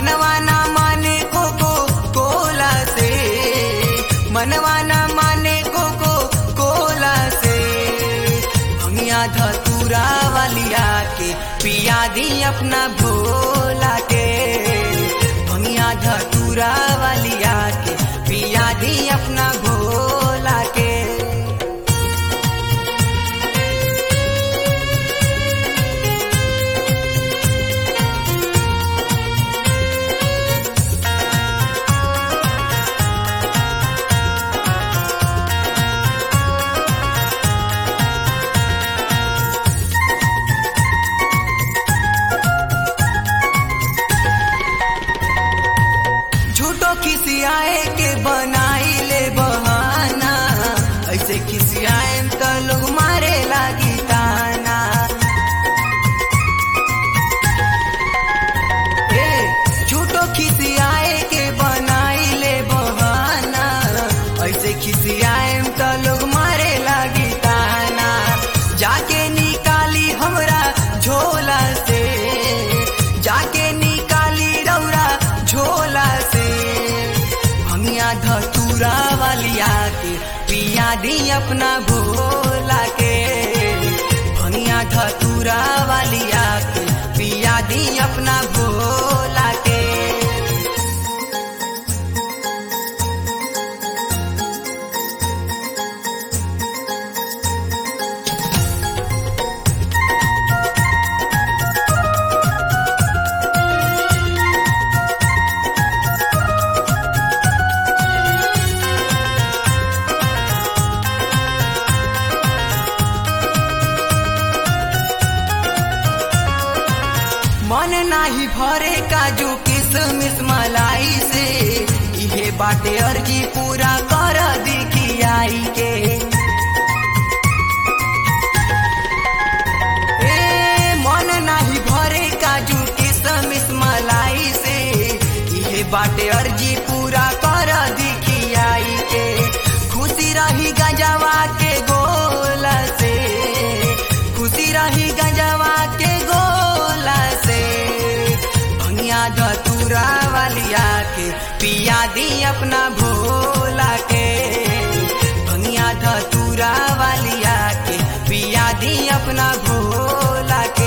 मनवा ना माने कोको कोला से मनवा ना माने कोको कोला से भंगिया धतूरा वालिया के पिया दी अपना भोला के भंगिया धतूरा वालिया के पिया दी अपना भोला के झूठो खिसियाए के बनाई ले बहाना ऐसे खिसियाए तो लोग मारे लागी ताना ए, झूठो खिसियाए के बनाई ले बहाना ऐसे खिसियाए तो लोग मारे लागी ताना जाके निकाली हमरा झोला से जाके निकाली रौरा झोला से भंगिया धतूरा वालिया के पिया दी अपना भोला के भंगिया धतूरा वालिया के पिया दी अपना भोला के मन नाही भरे काजू किसमिस मलाई से इहे बाटे अर्जी पूरा कर दिखियाई के ए मन नाही भरे काजू किसमिस मलाई से इहे बाटे अर्जी पूरा कर दिखियाई के खुशी रही गंजवा के गोला से खुशी रही गंजवा के गोला से भंगिया धतूरा वालिया के पिया दी अपना भोला के भंगिया धतूरा वालिया के पिया दी अपना भोला के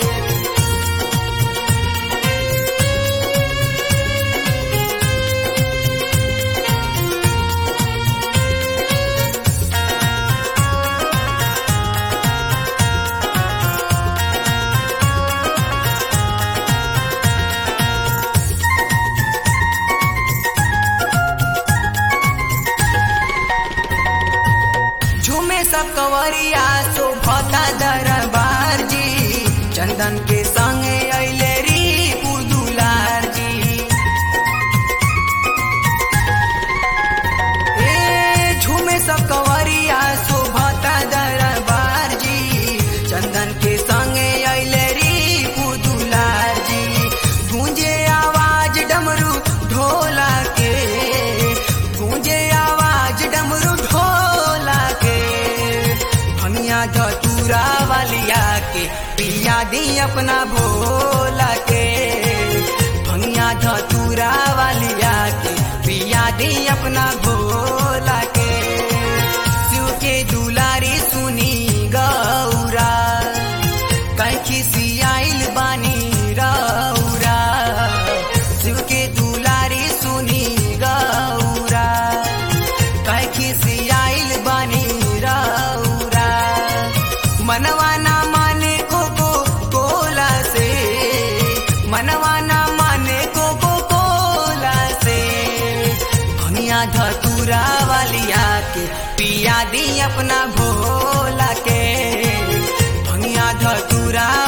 झूमे सब कवरिया शोभता दरबार जी चंदन के संगे अले री पुदुलार जी ए झूमे सब कवरिया शोभता दरबार जी चंदन के संगे अले री पुदुलार जी गूंजे आवाज डमरू ढोला के गूंजे आवाज डमरू ढोला के भनिया धतूरा वालिया के पिया दी अपना भोला के भनिया धतूरा वालिया के पिया दी अपना भोला के शिव के दुलारी सुनी गौरा कैखी सियाइल बानी रौरा शिव के दुलारी सुनी गौरा कैखी सियाइल बानी रौरा मनवा ना माने कोको कोला से मनवा ना माने कोको कोला से भनिया धतूरा वालिया के पिया दी अपना भोला के भनिया धतूरा